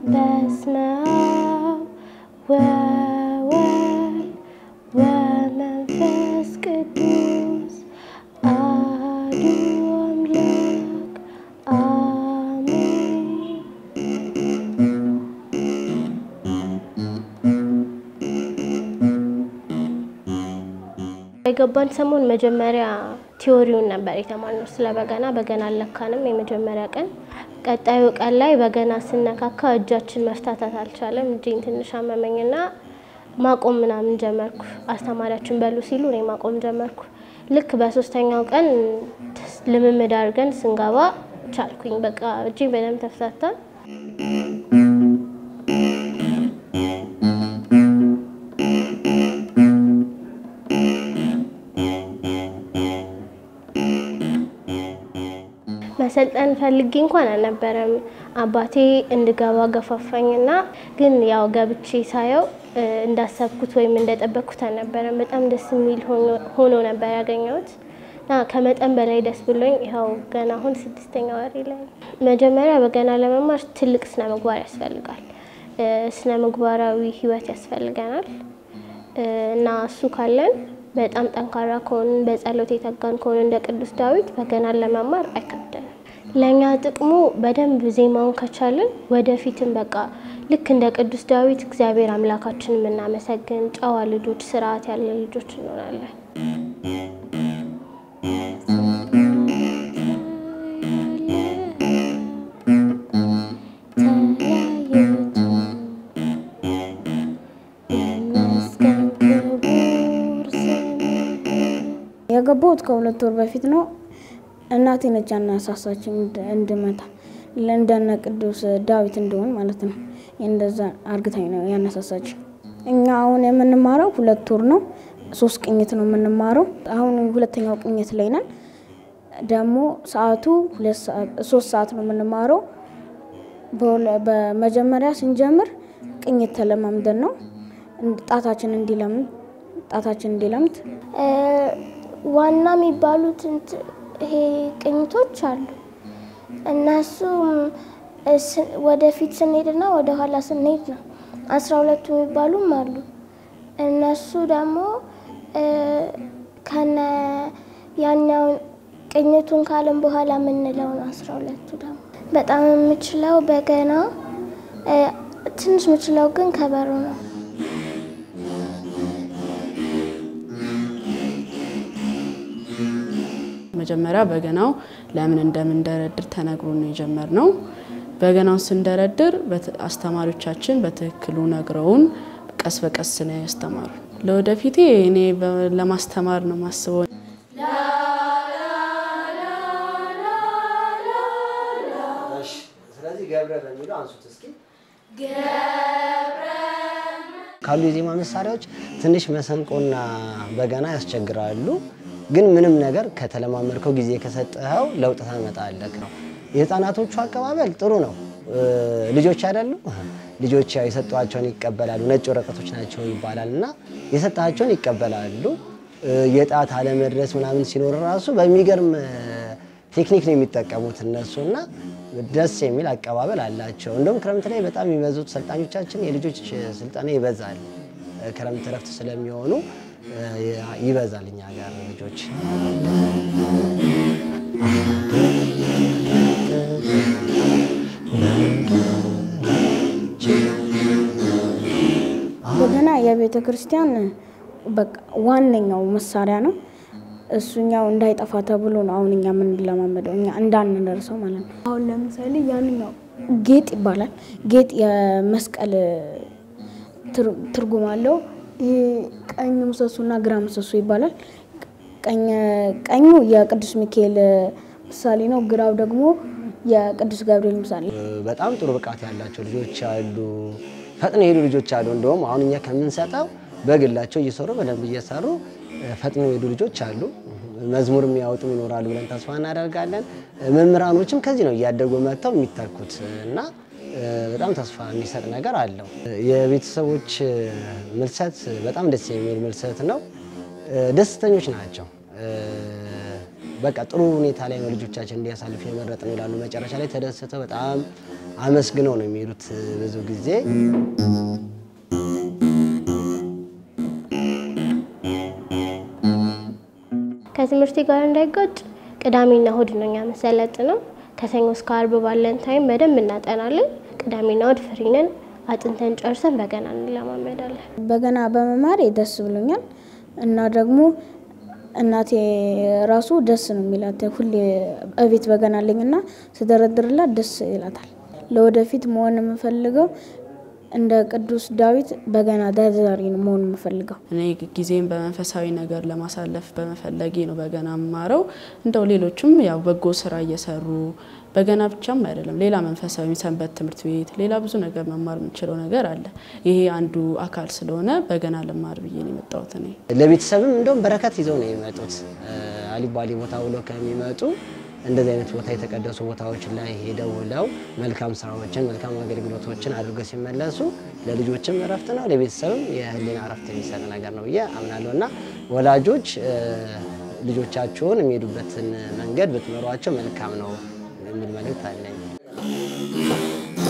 በስመ አብ ወወልድ ወመንፈስ ቅዱስ አሐዱ አምላክ አሜን። የገባን ሰሞን መጀመሪያ ቲዎሪውን ነበር የተማርነው ስለ በገና። በገና አልለካንም የመጀመሪያ ቀን። ቀጣዩ ቀን ላይ በገና ስነካካ እጃችን መፍታታት አልቻለም። እጄን ትንሽ አመመኝና ማቆም ምናምን ጀመርኩ። አስተማሪያችን በሉ ሲሉ እኔ ማቆም ጀመርኩ። ልክ በሶስተኛው ቀን ልምምድ አድርገን ስንገባ ቻልኩኝ። በቃ እጄ በደንብ ተፍታታ። መሰልጠን ፈልጌ እንኳን አልነበረም። አባቴ እንድገባ ገፋፋኝና ግን ያው ገብቼ ሳየው እንዳሰብኩት ወይም እንደጠበቅኩት አልነበረም። በጣም ደስ የሚል ሆኖ ነበር ያገኘሁት እና ከመጠን በላይ ደስ ብሎኝ ይኸው ገና አሁን ስድስተኛ ወሬ ላይ ነው። መጀመሪያ በገና ለመማር ትልቅ ስነ ምግባር ያስፈልጋል። ስነ ምግባራዊ ሕይወት ያስፈልገናል እና እሱ ካለን በጣም ጠንካራ ከሆንን በጸሎት የተጋን ከሆንን እንደ ቅዱስ ዳዊት በገናን ለመማር አይከብደንም። ለእኛ ጥቅሙ በደንብ ዜማውን ከቻልን ወደፊትም በቃ ልክ እንደ ቅዱስ ዳዊት እግዚአብሔር አምላካችን የምናመሰግን ጨዋ ልጆች፣ ስርዓት ያለ ልጆች እንሆናለን። የገባሁት ከሁለት ወር በፊት ነው። እናቴ ነች ያነሳሳችኝ እንድመታ እንደነ ቅዱስ ዳዊት እንደሆን ማለት ነው። እንደዛ አርግታኝ ነው ያነሳሳችኝ። እኛ አሁን የምንማረው ሁለት ወር ነው። ሶስት ቅኝት ነው የምንማረው። አሁን ሁለተኛው ቅኝት ላይ ነን። ደግሞ ሰዓቱ ሶስት ሰዓት ነው የምንማረው። በመጀመሪያ ስንጀምር ቅኝት ተለማምደን ነው ጣታችን እንዲለምድ ጣታችን እንዲለምድ ዋና የሚባሉት ይሄ ቅኝቶች አሉ። እነሱም ወደፊት ስንሄድና ወደ ኋላ ስንሄድ ነው። አስራ ሁለቱ የሚባሉም አሉ። እነሱ ደግሞ ከነ ያኛውን ቅኝቱን ካልን በኋላ የምንለው ነው። አስራ ሁለቱ ደግሞ በጣም የምችለው በገና ትንሽ የምችለው ግን ከበሮ ነው። መጀመሪያ በገናው ለምን እንደምንደረድር ተነግሮ ነው የጀመርነው። በገናውን ስንደረድር አስተማሪዎቻችን በትክክሉ ነግረውን ቀስ በቀስ ነው ያስተማሩ። ለወደፊቴ እኔ ለማስተማር ነው ማስበው። ስለዚህ ገብረ በሚለው አንሱት እስኪ። ካሉ የዜማ መሳሪያዎች ትንሽ መሰንቆና በገና ያስቸግራሉ። ግን ምንም ነገር ከተለማመድከው ጊዜ ከሰጠኸው ለውጥ ታመጣለህ ነው። የህፃናቶቹ አቀባበል ጥሩ ነው። ልጆች አይደሉ ልጆች ያው የሰጧቸውን ይቀበላሉ። ነጭ ወረቀቶች ናቸው ይባላል እና የሰጣቸውን ይቀበላሉ። የጣት አለመድረስ ምናምን ሲኖር ራሱ በሚገርም ቴክኒክ ነው የሚጠቀሙት እነሱ እና ደስ የሚል አቀባበል አላቸው። እንደውም ክረምት ላይ በጣም የሚበዙት ሰልጣኞቻችን የልጆች ስልጠና ይበዛል። ክረምት እረፍት ስለሚሆኑ ይበዛል እኛ ጋር ልጆች። በገና የቤተ ክርስቲያን በቃ ዋነኛው መሳሪያ ነው። እሱኛው እንዳይጠፋ ተብሎ ነው አሁን እኛ የምንለማመደው እኛ እንዳንደርሰው ማለት ነው። አሁን ለምሳሌ ያንኛው ጌጥ ይባላል። ጌጥ የመስቀል ትርጉም አለው። ይሄ ቀኝ ምሰሶና ግራ ምሰሶ ይባላል። ቀኙ የቅዱስ ሚካኤል ምሳሌ ነው፣ ግራው ደግሞ የቅዱስ ገብርኤል ምሳሌ። በጣም ጥሩ ብቃት ያላቸው ልጆች አሉ፣ ፈጥነው የሄዱ ልጆች አሉ። እንደውም አሁን እኛ ከምንሰጠው በግላቸው እየሰሩ በደንብ እየሰሩ ፈጥነው የሄዱ ልጆች አሉ። መዝሙር የሚያወጡም ይኖራሉ ብለን ተስፋ እናደርጋለን። መምህራኖችም ከዚህ ነው እያደጉ መጥተው የሚተኩት እና በጣም ተስፋ የሚሰጥ ነገር አለው። የቤተሰቦች ምልሰት በጣም ደስ የሚል ምልሰት ነው። ደስተኞች ናቸው። በቃ ጥሩ ሁኔታ ላይ ነው ልጆቻችን እንዲያሳልፉ የመረጥ ነው ይላሉ። መጨረሻ ላይ ተደስተው በጣም አመስግነው ነው የሚሄዱት ብዙ ጊዜ። ከትምህርቴ ጋር እንዳይጋጭ ቅዳሜና እሁድ ነው እኛ መሰለጥነው። ከሰኞ እስከ አርብ ባለን ታይም በደንብ እናጠናለን። ቅዳሜና እሁድ ፍሪ ነን። አጥንተን ጨርሰን በገና እንለማመዳለን። በገና በመማሬ ደስ ብሎኛል እና ደግሞ እናቴ ራሱ ደስ ነው የሚላት። ሁሌ እቤት በገና አለኝ እና ስደረድርላት ደስ ይላታል። ለወደፊት መሆን የምፈልገው እንደ ቅዱስ ዳዊት በገና ደርዳሪ ነው መሆን የምፈልገው። እኔ ጊዜን በመንፈሳዊ ነገር ለማሳለፍ በመፈለጌ ነው በገና የምማረው። እንደው ሌሎችም ያው በጎ ስራ እየሰሩ በገና ብቻም አይደለም፣ ሌላ መንፈሳዊ ሰንበት ትምህርት ቤት፣ ሌላ ብዙ ነገር መማር የምንችለው ነገር አለ። ይሄ አንዱ አካል ስለሆነ በገና ልማር ብዬ ነው የመጣሁት እኔ። ለቤተሰብም እንደውም በረከት ይዘው ነው የሚመጡት። አሊባሌ ቦታ ውለው ከሚመጡ እንደዚህ አይነት ቦታ የተቀደሱ ቦታዎች ላይ ሄደው ውለው መልካም ስራዎችን መልካም አገልግሎቶችን አድርገው ሲመለሱ ለልጆችም እረፍት ነው፣ ለቤተሰብም የህሊና እረፍት የሚሰጥ ነገር ነው ብዬ አምናለሁ እና ወላጆች ልጆቻቸውን የሚሄዱበትን መንገድ ብትመሯቸው መልካም ነው የሚል መልእክት አለኝ።